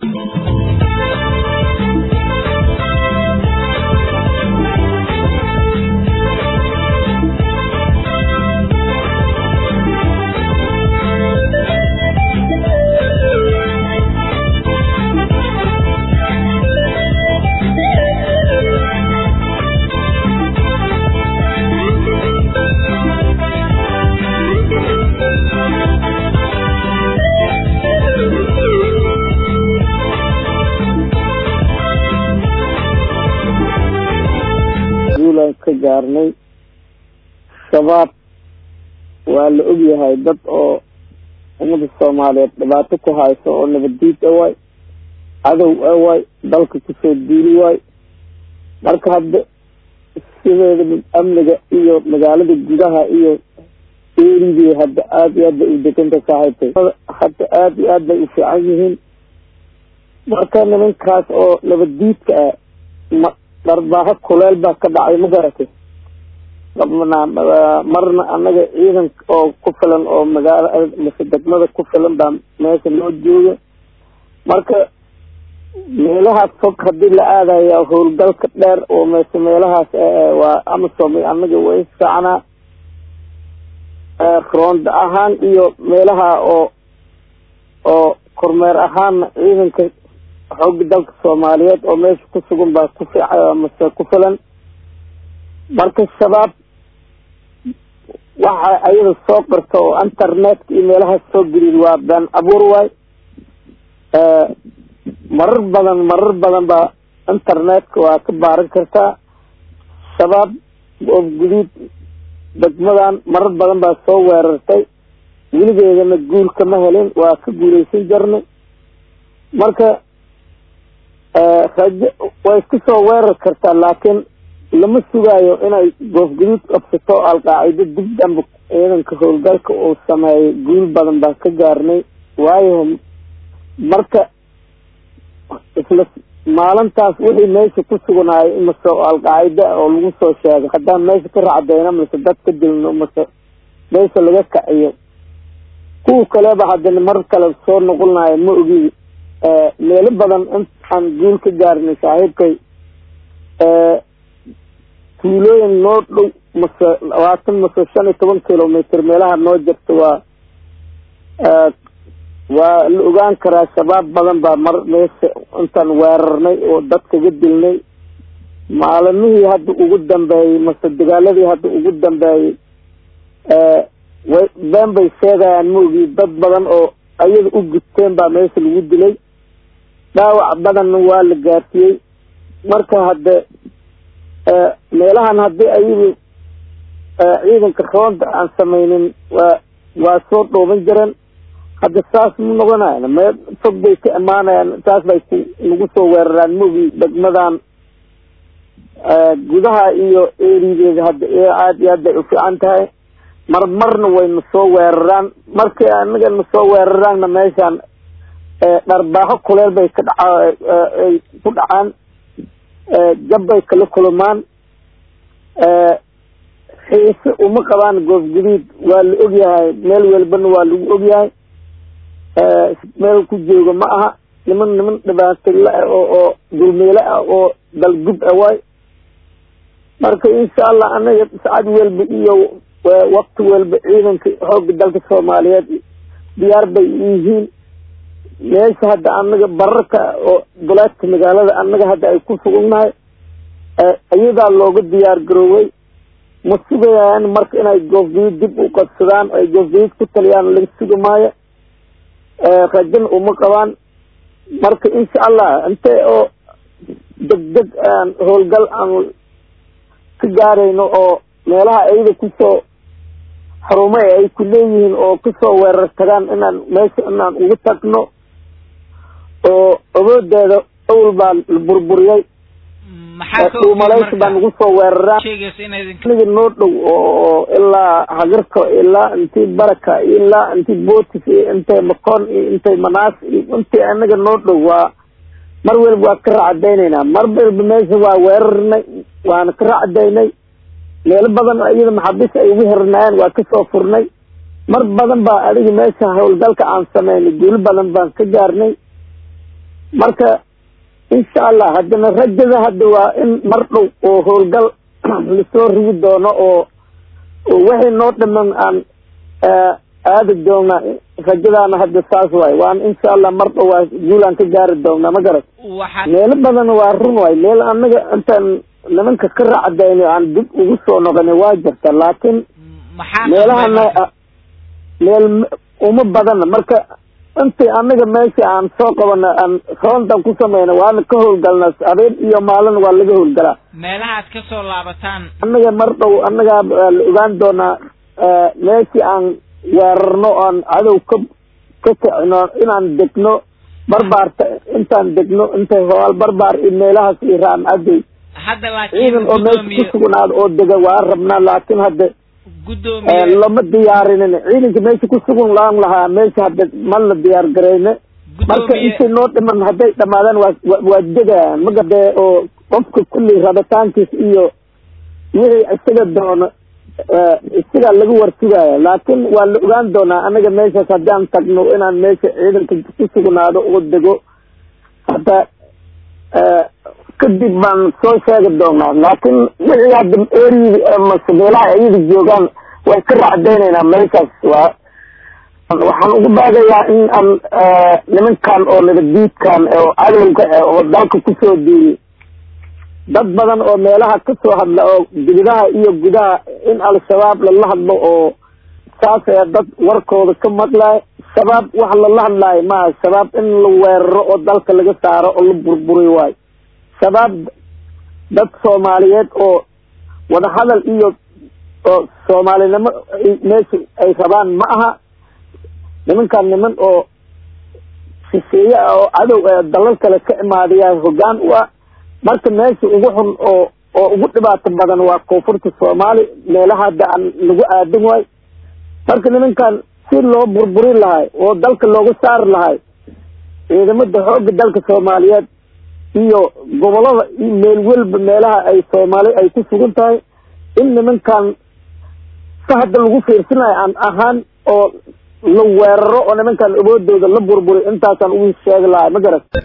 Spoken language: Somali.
guulaan ka gaarnay shabaab waa la ogyahay dad oo ummada soomaaliyeed dhibaato ku hayso oo nabaddiid a waay cadow a waay dalka kusoo duuli waay marka hadda sideeda amniga iyo magaalada gudaha iyo eeridii hadda aada iyo aad bay u deganta saaxiibtay hadda aada iyo aad bay u fiican yihiin marka nimankaas oo nabaddiidka ah ma dharbaaho kuleel baa ka dhacay ma garatay marna annaga ciidan oo ku filan oo magaala mase degmada ku filan baa meesha loo jooga marka meelahaas fog haddii la aadaya howlgalka dheer oo mese meelahaas waa amasom annaga way fiicnaa roonda ahaan iyo meelaha oo oo kormeer ahaanna ciidanka xooga dalka soomaaliyeed oo meesha ku sugan baa ku fiica mase ku filan marka shabaab waxa ayada soo qorta oo internetka iyo meelahaas soo geliid waa been abuur waay marar badan marar badan baa internetka waa ka baaran kartaa shabaab oo guduud degmadan marar badan baa soo weerartay weligeedana guul kama helin waa ka guuleysan jirnay marka rajo way iska soo weerar kartaa laakiin lama sugaayo inay goofguduud qabsato alqaacido dib dambe ciidanka howlgalka uu sameeyo guul badan baan ka gaarnay waayo marka isla maalintaas wixii meesha ku sugnaayo mase alqaacida oo lagu soo sheegay haddaan meesha ka racdayno mase dad ka dilno mase meesha laga kaciyo kuwa kaleba haddana mar kale soo noqonayo ma ogi meelo badan intaan guul ka gaarnay saaxiibkay tuulooyin noo dhow mase labaatan mase shan iyo toban kilometr meelaha noo jirta waa waa la ogaan karaa shabaab badan baa mar meesha intaan weerarnay oo dad kaga dilnay maalimihii hadda ugu dambeeyey mase dagaaladii hadda ugu dambeeyey way been bay sheegayaan maogi dad badan oo ayada u gudteen baa meesha lagu dilay dhaawac badanna waa la gaarsiiyey marka hadde meelahan haddii ayagu ciidanka roonda aan sameynin waa waa soo dhooban jireen hadda saas ma noqonayan meel fog bay ka imaanayaan saas bay ku nagu soo weeraraan maogi degmadan gudaha iyo erideeda hadda aada iyo aad bay u fiican tahay mar marna wayna soo weeraraan markii anaga na soo weeraraanna meeshaan dharbaaho kuleel bay ka dhaca ay ku dhacaan jab bay kala kulmaan xiise uma qabaan goof guduud waa la ogyahay meel walbana waa lagu ogyahay meel ku jooga ma aha niman niman dhibaatila ah oo oo dulmeele ah oo dalgub ah waay marka insha allah anaga saacad walba iyo wakti walba ciidanka xooga dalka soomaaliyeed diyaar bay yihiin meesha hadda anaga bararka oo duleedka magaalada anaga hadda ay ku sugugnahay iyadaa looga diyaar garooway ma sugayaan marka inay goofguyid dib u qabsadaan ay goofguyid ku taliyaan laga sugi maayo rajana uma qabaan marka insha allah intee oo deg deg aan howlgal aan ka gaarayno oo meelaha ayada kusoo xarume ay ku leeyihiin oo kusoo weerar tagaan inaan meesha inaan ugu tagno oo awoodeeda awal baa la burburiyay dhuumalaysi baa nagu soo weeraraan aniga noo dhow oo ilaa hagarka ilaa intii baraka ilaa intii bootis iyo intay makoon iyo intay manaas iyo intii anaga noo dhow waa mar walba waa ka racadaynayna mar walba meesha waa weerarnay waana ka racdaynay meelo badan iyada maxaabiis ay ugu hirnaayeen waa kasoo furnay mar badan baa adiga meesha howlgalka aan sameynay guulo badan baan ka gaarnay marka insha allah haddana rajada hadda waa in mar dhow oo howlgal lasoo rigi doono oo wixii noo dhiman aan aadi doona rajadaana hadda saas waay waan insha allah mar dhow waa guulaan ka gaari doonaa ma garat meelo badan waa run waay meel anaga intaan nimanka ka raacdayno aan dib ugu soo noqona waa jirta laakiin meelahana meel uma badana marka intii anaga meesha aan soo qabana aan roontan ku sameyna waana ka howlgalnaa habeen iyo maalin waa laga howlgalaa meelahaad ka soo laabataan anaga mar dhow anagaa la ogaan doonaa meeshii aan weerarno oan cadow ka ka kicino inaan degno barbaarta intaan degno intay hoal barbaar iyo meelahaas iyo raan aday hadda ciidan oo meesha ku sugnaado oo dega waa rabnaa laakiin hadda lama diyaarinin ciidanka meesha ku sugan laan lahaa meesha hadda ma la diyaar garayne marka intay noo dhiman hadday dhamaadaan waa waa degayaan magade oo qofka kulli rabitaankiis iyo wixii isaga doono isagaa laga warsugaya laakiin waa la ogaan doonaa anaga meeshaas haddaan tagno inaan meesha ciidanka ku sugnaado oo dego hadda kadib baan soo sheegi doonaa laakiin wixii hadda erigi mase meelaha ayada joogaan way ka racdaynaynaa meeshaas waa waxaan ugu baagayaa in aan nimankan oo nabaddiidkan oo cadowga oo dalka kusoo diiyey dad badan oo meelaha kasoo hadla oo dibidaha iyo gudaha in al-shabaab lala hadlo oo saas ee dad warkooda ka maqlay shabaab wax lala hadlaayo maaha shabaab in la weeraro oo dalka laga saaro oo la burburi waayo shabaab dad soomaaliyeed oo wadahadal iyo oo soomaalinimo meesha ay rabaan ma aha nimankan niman oo shisheeye ah oo cadow ee dalal kale ka imaadayaa hoggaan u ah marka meesha ugu xun oo oo ugu dhibaato badan waa koonfurta soomaali meelaha hadda aan lagu aadin waay marka nimankan si loo burburi lahay oo dalka looga saari lahay ciidamada xoogga dalka soomaaliyeed iyo gobolada iyo meel welba meelaha ay soomaali ay ku sugan tahay in nimankan si hadda lagu fiirsanayo aan ahaan oo la weeraro oo nimankan awoodooda la burburi intaasaan ugu sheegi lahay ma garat